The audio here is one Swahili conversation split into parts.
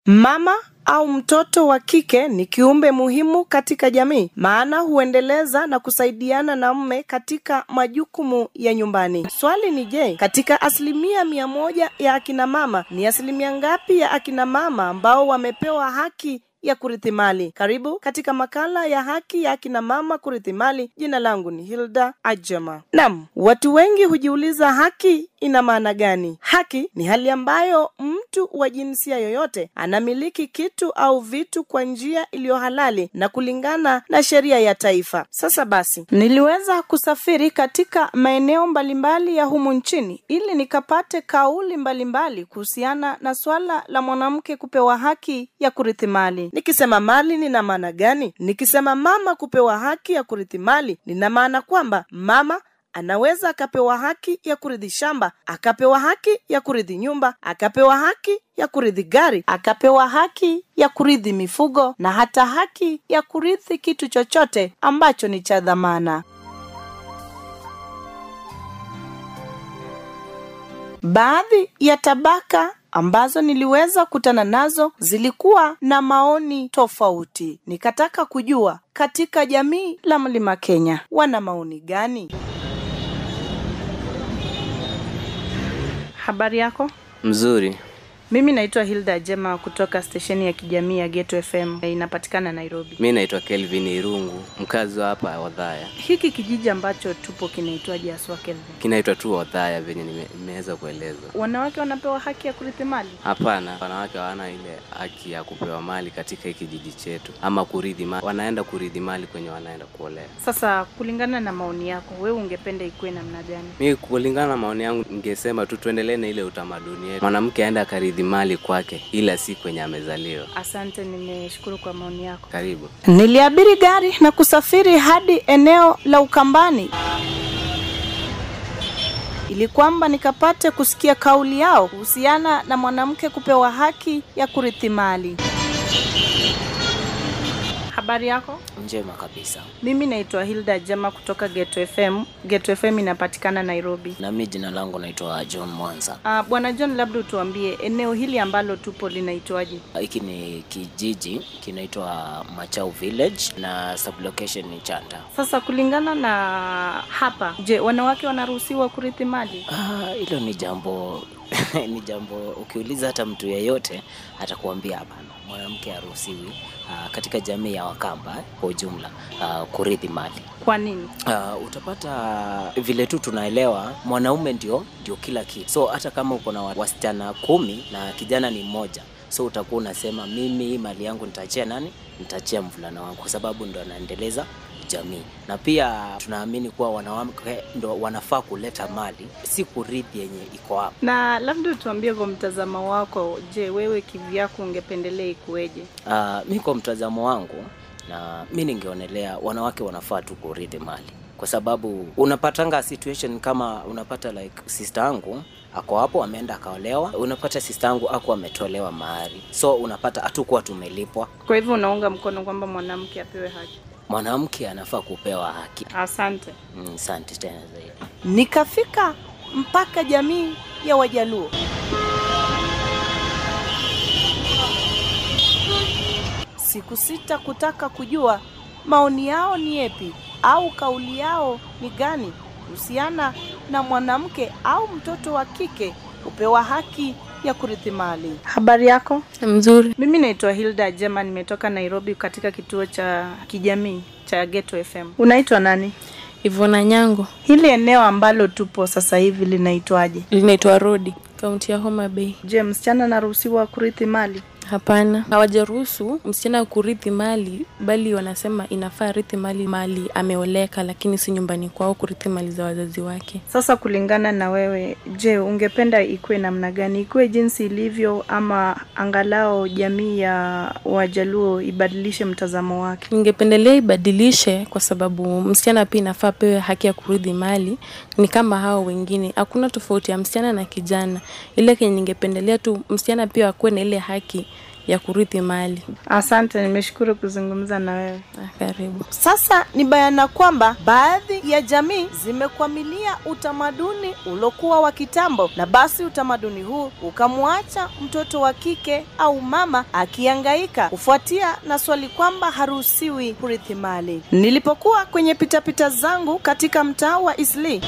Mama au mtoto wa kike ni kiumbe muhimu katika jamii, maana huendeleza na kusaidiana na mme katika majukumu ya nyumbani. Swali ni je, katika asilimia mia moja ya akina mama ni asilimia ngapi ya akina mama ambao wamepewa haki ya kurithi mali. Karibu katika makala ya haki ya akina mama kurithi mali. Jina langu ni Hilda Ajama. Naam, watu wengi hujiuliza haki ina maana gani? Haki ni hali ambayo mtu wa jinsia yoyote anamiliki kitu au vitu kwa njia iliyo halali na kulingana na sheria ya taifa. Sasa basi, niliweza kusafiri katika maeneo mbalimbali ya humu nchini ili nikapate kauli mbalimbali kuhusiana na swala la mwanamke kupewa haki ya kurithi mali. Nikisema mali nina maana gani? Nikisema mama kupewa haki ya kurithi mali, nina maana kwamba mama anaweza akapewa haki ya kurithi shamba, akapewa haki ya kurithi nyumba, akapewa haki ya kurithi gari, akapewa haki ya kurithi mifugo na hata haki ya kurithi kitu chochote ambacho ni cha dhamana. Baadhi ya tabaka ambazo niliweza kutana nazo zilikuwa na maoni tofauti. Nikataka kujua katika jamii la Mlima Kenya wana maoni gani? Habari yako? Mzuri. Mimi naitwa Hilda Jema kutoka stesheni ya kijamii ya Geto FM inapatikana Nairobi. Mi naitwa Kelvin Irungu, mkazi wa hapa Wadhaya. Hiki kijiji ambacho tupo kinaitwaje haswa Kelvin? Kinaitwa tu Wadhaya venye nime- nimeweza kueleza. Wanawake wanapewa haki ya kurithi mali? Hapana, wanawake hawana ile haki ya kupewa mali katika hiki kijiji chetu, ama kurithi mali. Wanaenda kurithi mali kwenye wanaenda kuolea. Sasa kulingana na maoni yako, wewe ungependa ikuwe namna gani? Mi kulingana na maoni yangu, ningesema tu tuendelee na ile utamaduni yetu, mwanamke aende akaridhi mali kwake, ila si kwenye amezaliwa. Asante, nimeshukuru kwa maoni yako. Karibu. Niliabiri gari na kusafiri hadi eneo la Ukambani ili kwamba nikapate kusikia kauli yao kuhusiana na mwanamke kupewa haki ya kurithi mali. Habari yako? Njema kabisa. Mimi naitwa Hilda Jema kutoka Geto FM. Geto FM inapatikana Nairobi. Na mi jina langu naitwa John Mwanza. Uh, Bwana John, labda utuambie eneo hili ambalo tupo linaitwaje? Hiki ni kijiji kinaitwa Machau Village na sublocation ni Chanta. Sasa kulingana na hapa, je, wanawake wanaruhusiwa kurithi mali? Ah, hilo ni jambo ni jambo ukiuliza hata mtu yeyote atakuambia hapana, mwanamke haruhusiwi ah, katika jamii ya Wakamba eh, kwa ujumla ah, kurithi mali. Kwa nini? Uh, utapata vile tu tunaelewa mwanaume ndio ndio kila kitu. So hata kama uko na wasichana kumi na kijana ni mmoja, so utakuwa unasema mimi hii mali yangu nitaachia nani? Nitaachia mvulana wangu, kwa sababu ndo anaendeleza jamii. Na pia tunaamini kuwa wanawake ndo wanafaa kuleta mali, si kurithi yenye iko hapa. Na labda utuambie kwa mtazamo wako, je, wewe kivyako ungependelea ikuweje? Uh, mi kwa mtazamo wangu na mi ningeonelea wanawake wanafaa tu kurithi mali kwa sababu unapatanga situation kama unapata like sister yangu ako hapo ameenda akaolewa, unapata sister yangu ako ametolewa mahari, so unapata hatukuwa tumelipwa. Kwa hivyo unaunga mkono kwamba mwanamke apewe haki? Mwanamke anafaa kupewa haki. Asante. Mm, Asante tena zaidi. Nikafika mpaka jamii ya Wajaluo. Siku sita kutaka kujua maoni yao ni yepi au kauli yao ni gani kuhusiana na mwanamke au mtoto wa kike kupewa haki ya kurithi mali. Habari yako? Mzuri. Mimi naitwa Hilda Jema, nimetoka Nairobi katika kituo cha kijamii cha Geto FM. Unaitwa nani? Ivona Nyango. Hili eneo ambalo tupo sasa hivi linaitwaje? Linaitwa Rodi, kaunti ya Homa Bay. Je, msichana anaruhusiwa kurithi mali? Hapana, hawajaruhusu msichana kurithi mali, bali wanasema inafaa rithi mali mali ameoleka, lakini si nyumbani kwao kurithi mali za wazazi wake. Sasa kulingana na wewe, je, ungependa ikuwe namna gani? Ikuwe jinsi ilivyo, ama angalau jamii ya Wajaluo ibadilishe mtazamo wake? Ningependelea ibadilishe, kwa sababu msichana pia inafaa pewe haki ya kurithi mali, ni kama hao wengine. Hakuna tofauti ya msichana na kijana, ile kenye ningependelea tu msichana pia akuwe na ile haki ya kurithi mali. Asante, nimeshukuru kuzungumza na wewe. Ah, Karibu. Sasa ni bayana kwamba baadhi ya jamii zimekwamilia utamaduni uliokuwa wa kitambo, na basi utamaduni huu ukamwacha mtoto wa kike au mama akiangaika kufuatia na swali kwamba haruhusiwi kurithi mali. Nilipokuwa kwenye pitapita zangu katika mtaa wa Isli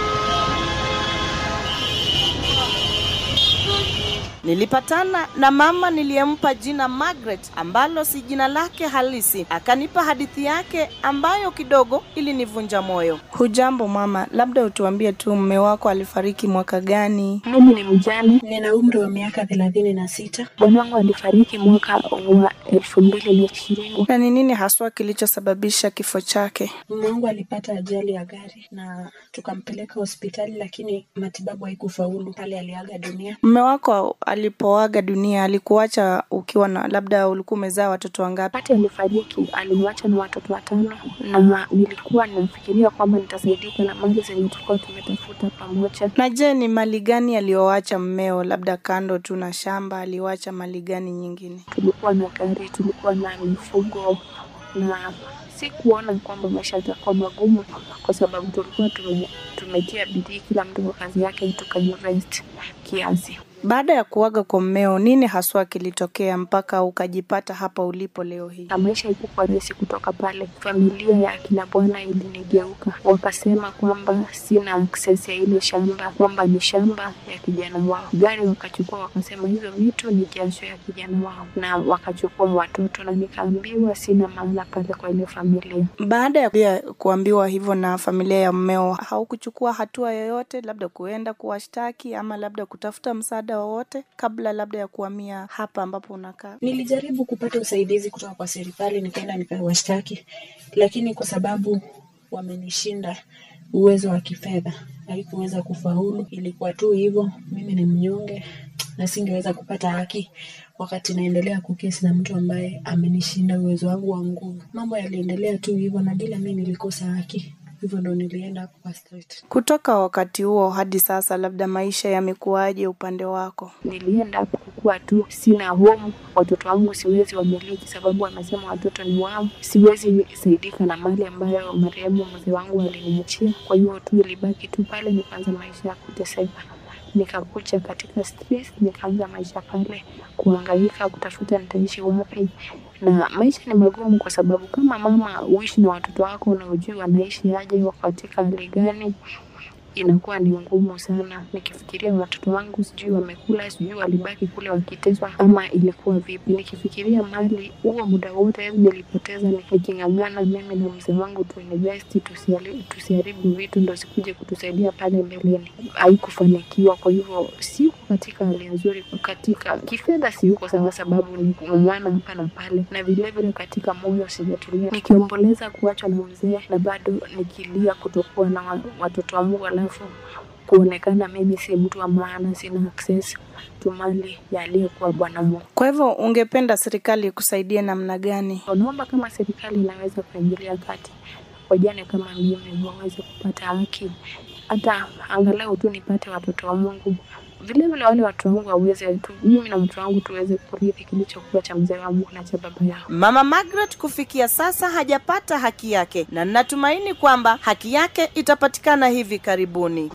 Nilipatana na mama niliyempa jina Margaret ambalo si jina lake halisi. Akanipa hadithi yake ambayo kidogo ilinivunja moyo. Hujambo mama, labda utuambie tu mume wako alifariki mwaka gani? Mimi ni mjane, nina umri wa miaka thelathini na sita. Bwana wangu alifariki mwaka wa elfu mbili na ishirini. Na ni nini haswa kilichosababisha kifo chake? Mume wangu alipata ajali ya gari na tukampeleka hospitali, lakini matibabu haikufaulu. Pale aliaga dunia. Mume wako alipoaga dunia alikuacha ukiwa na labda ulikuwa umezaa watoto wangapi? Wakati alifariki alimwacha na watoto watano, na nilikuwa ninafikiria kwamba nitasaidika na mali zenye tulikuwa tumetafuta pamoja. Na je, ni mali gani aliyoacha mmeo? Labda kando tu na shamba, aliwacha mali gani nyingine? Tulikuwa na gari, tulikuwa na mifugo na sikuona kwamba maisha yatakuwa magumu kwa sababu tulikuwa tume, tumetia bidii, kila mtu kwa kazi yake, tukainvest kiasi. Baada ya kuaga kwa mmeo, nini haswa kilitokea mpaka ukajipata hapa ulipo leo hii? na maisha ikuwa rahisi kutoka pale. Familia ya akina bwana ilinigeuka, wakasema kwamba sina access ya ile shamba, kwamba ni shamba ya kijana wao. Gari wakachukua, wakasema hizo vitu ni jasho ya kijana wao, na wakachukua watoto, na nikaambiwa sina maana pale kwa ile familia. Baada ya pia kuambiwa hivyo na familia ya mmeo, haukuchukua hatua yoyote, labda kuenda kuwashtaki ama labda kutafuta msaada wowote kabla labda ya kuhamia hapa ambapo unakaa? Nilijaribu kupata usaidizi kutoka kwa serikali, nikaenda nikawashtaki, lakini kwa sababu wamenishinda uwezo wa kifedha, haikuweza kufaulu. Ilikuwa tu hivyo, mimi ni mnyonge na singeweza kupata haki wakati naendelea kukesi na mtu ambaye amenishinda uwezo wangu wa nguvu. Mambo yaliendelea tu hivyo, na bila mimi nilikosa haki, hivyo ndo nilienda hapo kwa street. Kutoka wakati huo hadi sasa, labda maisha yamekuwaje upande wako? nilienda hapo kukuwa tu sina home. Watoto wangu siwezi wamiliki, sababu wamesema watoto ni wao. Siwezi saidika na mali ambayo marehemu mzee wangu aliniachia. Kwa hiyo tu ilibaki tu pale, nikaanza maisha ya kuteseka. Nikakuja katika streets, nikaanza maisha pale, kuhangaika kutafuta nitaishi wapi, na maisha ni magumu, kwa sababu kama mama uishi na watoto wako na ujui wanaishi aje, wako katika hali gani, inakuwa ni ngumu sana. Nikifikiria watoto wangu, sijui wamekula, sijui walibaki kule wakiteswa ama ilikuwa vipi. Nikifikiria mali, huo muda wote nilipoteza nikijing'ang'ana mimi na mzee wangu tuinvest, tusiali- tusiharibu vitu ndo sikuje kutusaidia pale mbeleni. Haikufanikiwa, kwa hivyo siko katika hali nzuri, katika kifedha siyuko sawa, sababu ni kung'ang'ana hapa na pale, na vilevile katika moyo sijatulia, nikiomboleza kuachwa na mzee na bado nikilia kutokuwa na wa- watoto wangu, alafu kuonekana mimi si mtu wa maana, sina access to mali ya aliyekuwa bwana wangu. Kwa hivyo ungependa serikali ikusaidie namna gani? Naomba kama serikali inaweza kuingilia kati, wajane kama mimi waweze kupata haki, hata angalau tu nipate watoto wa Mungu. Vile vile wale watu wangu waweze tu, mimi na mtu wangu tuweze kurithi kilichokuwa cha mzee wangu na cha baba yao. Mama Margaret kufikia sasa hajapata haki yake na ninatumaini kwamba haki yake itapatikana hivi karibuni.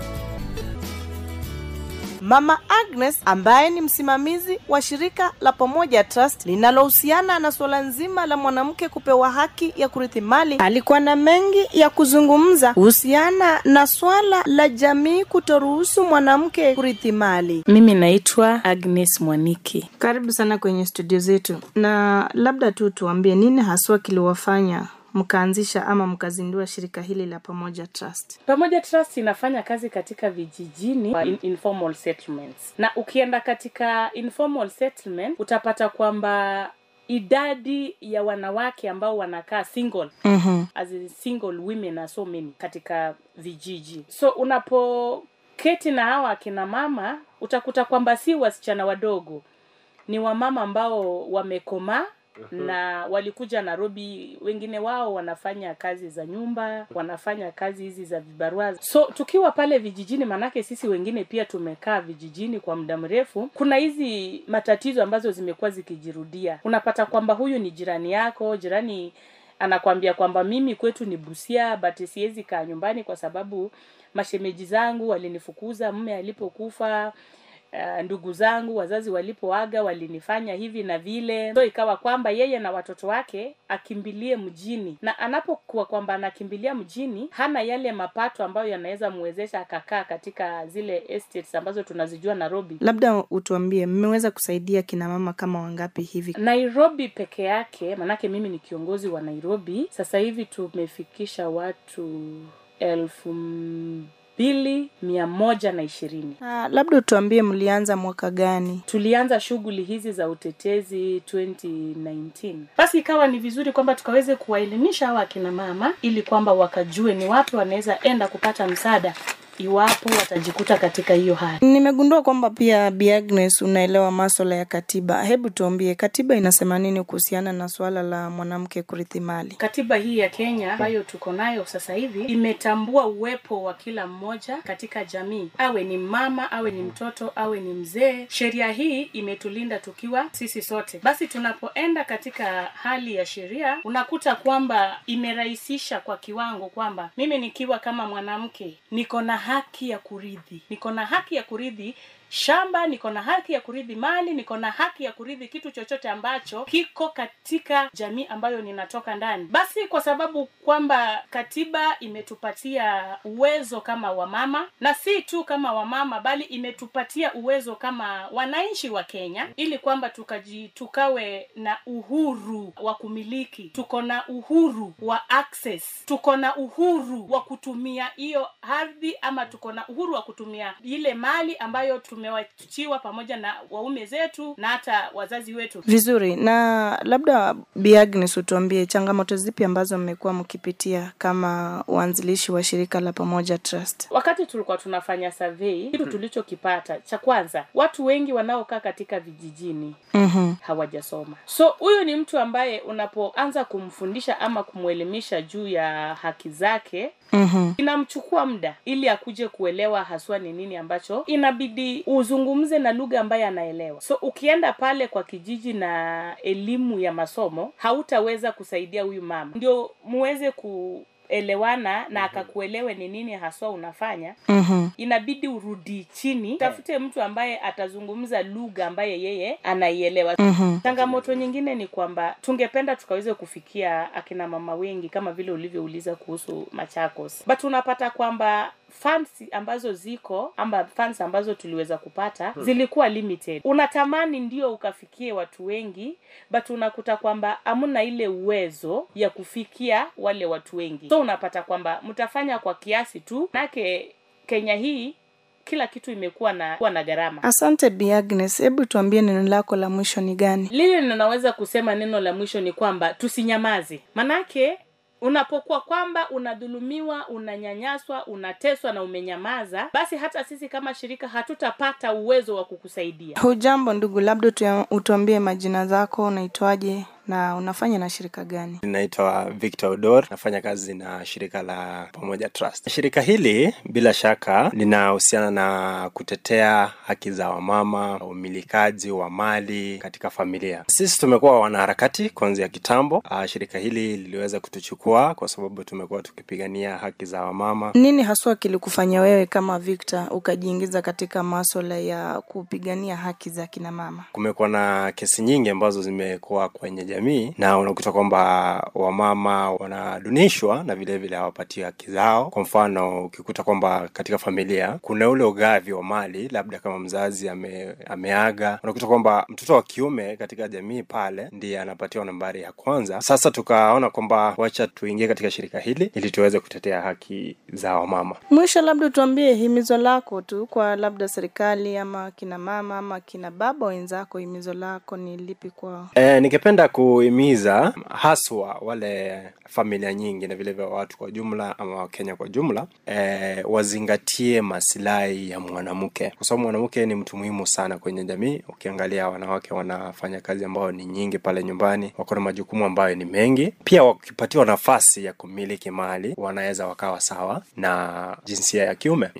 Mama Agnes ambaye ni msimamizi wa shirika la Pamoja Trust linalohusiana na suala nzima la mwanamke kupewa haki ya kurithi mali, alikuwa na mengi ya kuzungumza kuhusiana na swala la jamii kutoruhusu mwanamke kurithi mali. Mimi naitwa Agnes Mwaniki. Karibu sana kwenye studio zetu, na labda tu tuambie nini haswa kiliwafanya mkaanzisha ama mkazindua shirika hili la Pamoja Trust? Pamoja Trust inafanya kazi katika vijijini in informal settlements, na ukienda katika informal settlement utapata kwamba idadi ya wanawake ambao wanakaa single mm as in single women are so many katika vijiji so unapoketi na hawa akina mama utakuta kwamba si wasichana wadogo ni wamama ambao wamekomaa na walikuja Nairobi. Wengine wao wanafanya kazi za nyumba, wanafanya kazi hizi za vibarua. So tukiwa pale vijijini, manake sisi wengine pia tumekaa vijijini kwa muda mrefu, kuna hizi matatizo ambazo zimekuwa zikijirudia. Unapata kwamba huyu ni jirani yako, jirani anakwambia kwamba mimi kwetu ni Busia but siwezi kaa nyumbani kwa sababu mashemeji zangu walinifukuza mume alipokufa. Uh, ndugu zangu wazazi walipoaga walinifanya hivi na vile, so ikawa kwamba yeye na watoto wake akimbilie mjini, na anapokuwa kwamba anakimbilia mjini, hana yale mapato ambayo yanaweza mwezesha akakaa katika zile estates ambazo tunazijua Nairobi. Labda utuambie mmeweza kusaidia kina mama kama wangapi hivi? Nairobi peke yake, manake mimi ni kiongozi wa Nairobi. Sasa hivi tumefikisha watu elfu mbili mia moja na ishirini. Ah, labda utuambie mlianza mwaka gani? Tulianza shughuli hizi za utetezi 2019. Basi ikawa ni vizuri kwamba tukaweze kuwaelimisha hawa akina mama ili kwamba wakajue ni wapi wanaweza enda kupata msaada iwapo watajikuta katika hiyo hali. Nimegundua kwamba pia Bi Agnes unaelewa maswala ya katiba. Hebu tuambie katiba inasema nini kuhusiana na suala la mwanamke kurithi mali? Katiba hii ya Kenya ambayo tuko nayo sasa hivi imetambua uwepo wa kila mmoja katika jamii, awe ni mama, awe ni mtoto, awe ni mzee. Sheria hii imetulinda tukiwa sisi sote. Basi tunapoenda katika hali ya sheria, unakuta kwamba imerahisisha kwa kiwango kwamba mimi nikiwa kama mwanamke niko na haki ya kurithi, niko na haki ya kurithi shamba, niko na haki ya kurithi mali, niko na haki ya kurithi kitu chochote ambacho kiko katika jamii ambayo ninatoka ndani. Basi kwa sababu kwamba katiba imetupatia uwezo kama wamama, na si tu kama wamama, bali imetupatia uwezo kama wananchi wa Kenya, ili kwamba tukaji tukawe na uhuru wa kumiliki, tuko na uhuru wa access, tuko na uhuru wa kutumia hiyo ardhi, ama tuko na uhuru wa kutumia ile mali ambayo tumewachiwa pamoja na waume zetu na hata wazazi wetu. Vizuri, na labda Bi Agnes utuambie changamoto zipi ambazo mmekuwa mkipitia kama uanzilishi wa shirika la Pamoja Trust? Wakati tulikuwa tunafanya survey, kitu tulichokipata cha kwanza, watu wengi wanaokaa katika vijijini Mhm. hawajasoma. So huyu ni mtu ambaye unapoanza kumfundisha ama kumwelimisha juu ya haki zake Mhm. inamchukua muda ili akuje kuelewa haswa ni nini ambacho inabidi uzungumze na lugha ambayo anaelewa. So ukienda pale kwa kijiji na elimu ya masomo, hautaweza kusaidia huyu mama, ndio muweze kuelewana na akakuelewe ni nini haswa unafanya Mhm. inabidi urudi chini tafute mtu ambaye atazungumza lugha ambaye yeye anaielewa Mhm. changamoto nyingine ni kwamba tungependa tukaweze kufikia akina mama wengi kama vile ulivyouliza kuhusu machakos but unapata kwamba funds ambazo ziko ama funds ambazo tuliweza kupata zilikuwa limited unatamani ndio ukafikie watu wengi but unakuta kwamba hamna ile uwezo ya kufikia wale watu wengi so unapata kwamba mtafanya kwa kiasi tu nake kenya hii kila kitu imekuwa na kuwa na gharama Asante Bi Agnes, hebu tuambie neno lako la mwisho ni gani? lile ninaweza kusema neno la mwisho ni kwamba tusinyamaze manake unapokuwa kwamba unadhulumiwa unanyanyaswa unateswa na umenyamaza basi hata sisi kama shirika hatutapata uwezo wa kukusaidia Hujambo ndugu, labda utua- utuambie majina zako, unaitwaje na unafanya na shirika gani? Ninaitwa Victor Odor, nafanya kazi na shirika la Pamoja Trust. Shirika hili bila shaka linahusiana na kutetea haki za wamama, umilikaji wa mali katika familia. Sisi tumekuwa wanaharakati kuanzia kitambo. Ah, Shirika hili liliweza kutuchukua kwa sababu tumekuwa tukipigania haki za wamama. Nini haswa kilikufanya wewe kama Victor ukajiingiza katika maswala ya kupigania haki za kina mama? Kumekuwa na kesi nyingi ambazo zimekuwa kwenye jamii na unakuta kwamba wamama wanadunishwa na vile vile hawapatiwi haki zao. Kwa mfano, ukikuta kwamba katika familia kuna ule ugavi wa mali, labda kama mzazi ame, ameaga, unakuta kwamba mtoto wa kiume katika jamii pale ndiye anapatiwa nambari ya kwanza. Sasa tukaona kwamba wacha tuingie katika shirika hili ili tuweze kutetea haki za wamama. Mwisho, labda tuambie himizo lako tu kwa labda serikali ama kina mama ama kina baba wenzako, himizo lako ni lipi kwao? E, ningependa kuhimiza haswa wale familia nyingi na vile vile watu kwa jumla ama wakenya kwa jumla eh, wazingatie masilahi ya mwanamke kwa sababu mwanamke ni mtu muhimu sana kwenye jamii ukiangalia wanawake wanafanya kazi ambayo ni nyingi pale nyumbani wako na majukumu ambayo ni mengi pia wakipatiwa nafasi ya kumiliki mali wanaweza wakawa sawa na jinsia ya kiume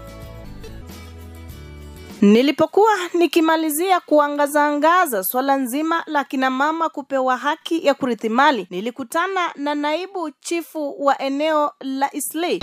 Nilipokuwa nikimalizia kuangazaangaza swala nzima la kina mama kupewa haki ya kurithi mali, nilikutana na naibu chifu wa eneo la Islay.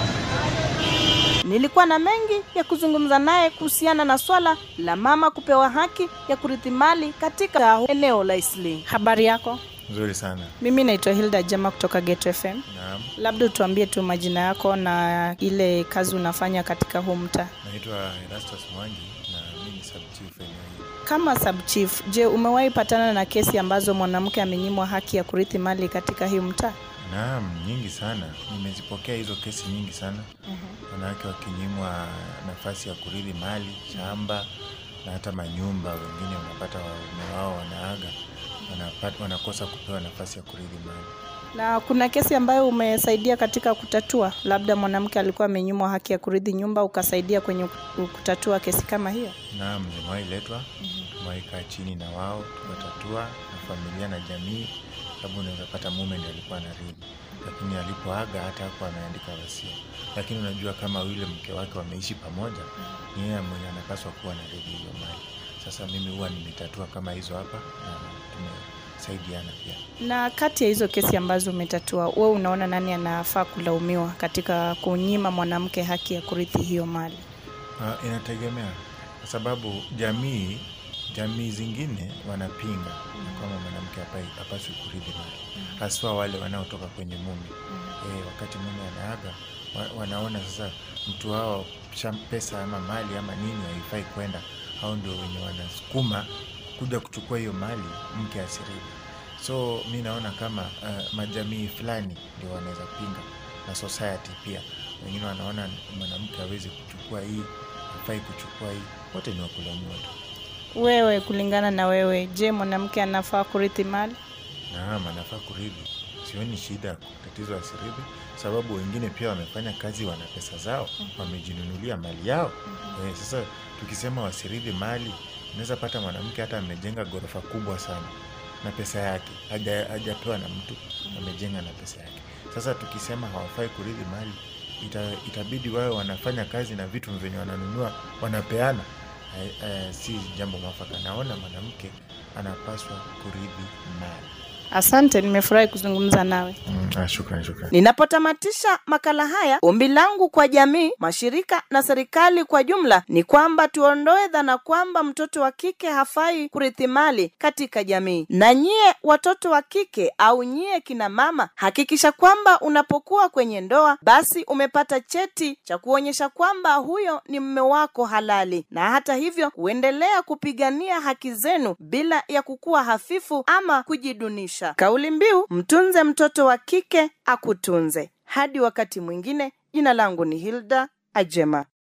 Nilikuwa na mengi ya kuzungumza naye kuhusiana na swala la mama kupewa haki ya kurithi mali katika eneo la Islay. Habari yako? Nzuri sana. Mimi naitwa Hilda Jama kutoka Get FM. Naam, Labda tuambie tu majina yako na ile kazi unafanya katika huu mtaa. naitwa Erastus Mwangi na mimi ni sub chief eneo hili. Kama sub chief, je, umewahi patana na kesi ambazo mwanamke amenyimwa haki ya kurithi mali katika hii mtaa? Naam, nyingi sana. Nimezipokea hizo kesi nyingi sana. Wanawake wakinyimwa nafasi ya kurithi mali, shamba na hata manyumba. Wengine wanapata waume wao wanaaga, wanapata, wanakosa kupewa nafasi ya kurithi mali. Na kuna kesi ambayo umesaidia katika kutatua, labda mwanamke alikuwa amenyimwa haki ya kurithi nyumba, ukasaidia kwenye ku- kutatua kesi kama hiyo? Naam, zimewahi letwa, tumewahi kaa chini na wao tukatatua na familia na jamii, sababu unaweza pata mume ndiye alikuwa anarithi, lakini alipoaga hata hakuwa ameandika wasia. Lakini unajua kama yule mke wake wameishi pamoja, ni yeye mwenye anapaswa kuwa anarithi hiyo mali. Sasa mimi huwa nimetatua kama hizo hapa na tumesaidiana pia. Na kati ya hizo kesi ambazo umetatua, wewe unaona nani anafaa kulaumiwa katika kunyima mwanamke haki ya kurithi hiyo mali? Uh, inategemea kwa sababu jamii jamii zingine wanapinga ya kwamba mwanamke hapai- hapaswi kurithi mali, haswa wale wanaotoka kwenye mume. E, wakati mume anaaga wa, wanaona sasa mtu wao sham- pesa ama mali ama nini haifai kwenda, hao ndio wenye wanasukuma kuja kuchukua hiyo mali mke asirithi. So mi naona kama uh, majamii fulani ndio wanaweza pinga na society pia. Wengine wanaona mwanamke hawezi kuchukua hii, hafai kuchukua hii, wote ni wakulaumiwa tu. Wewe, kulingana na wewe, je, mwanamke anafaa kurithi mali? Naam, anafaa kurithi. Sioni shida tatizo asirithi, sababu wengine pia wamefanya kazi, wana pesa zao, wamejinunulia mali yao. Eh, sasa tukisema wasirithi mali, unaweza pata mwanamke hata amejenga ghorofa kubwa sana na pesa yake, haja- hajapewa na mtu, amejenga na pesa yake. Sasa tukisema hawafai kurithi mali, ita, itabidi wawe wanafanya kazi na vitu vyenye wananunua wanapeana. Eh, eh, si jambo mwafaka. Naona mwanamke anapaswa kurithi mali. Asante, nimefurahi kuzungumza nawe. Mm, ah, shukran, shukran. Ninapotamatisha makala haya, ombi langu kwa jamii, mashirika na serikali kwa jumla ni kwamba tuondoe dhana kwamba mtoto wa kike hafai kurithi mali katika jamii. Na nyie watoto wa kike au nyie kina mama, hakikisha kwamba unapokuwa kwenye ndoa, basi umepata cheti cha kuonyesha kwamba huyo ni mme wako halali, na hata hivyo kuendelea kupigania haki zenu bila ya kukuwa hafifu ama kujidunisha. Kauli mbiu mtunze mtoto wa kike akutunze. Hadi wakati mwingine, jina langu ni Hilda Ajema.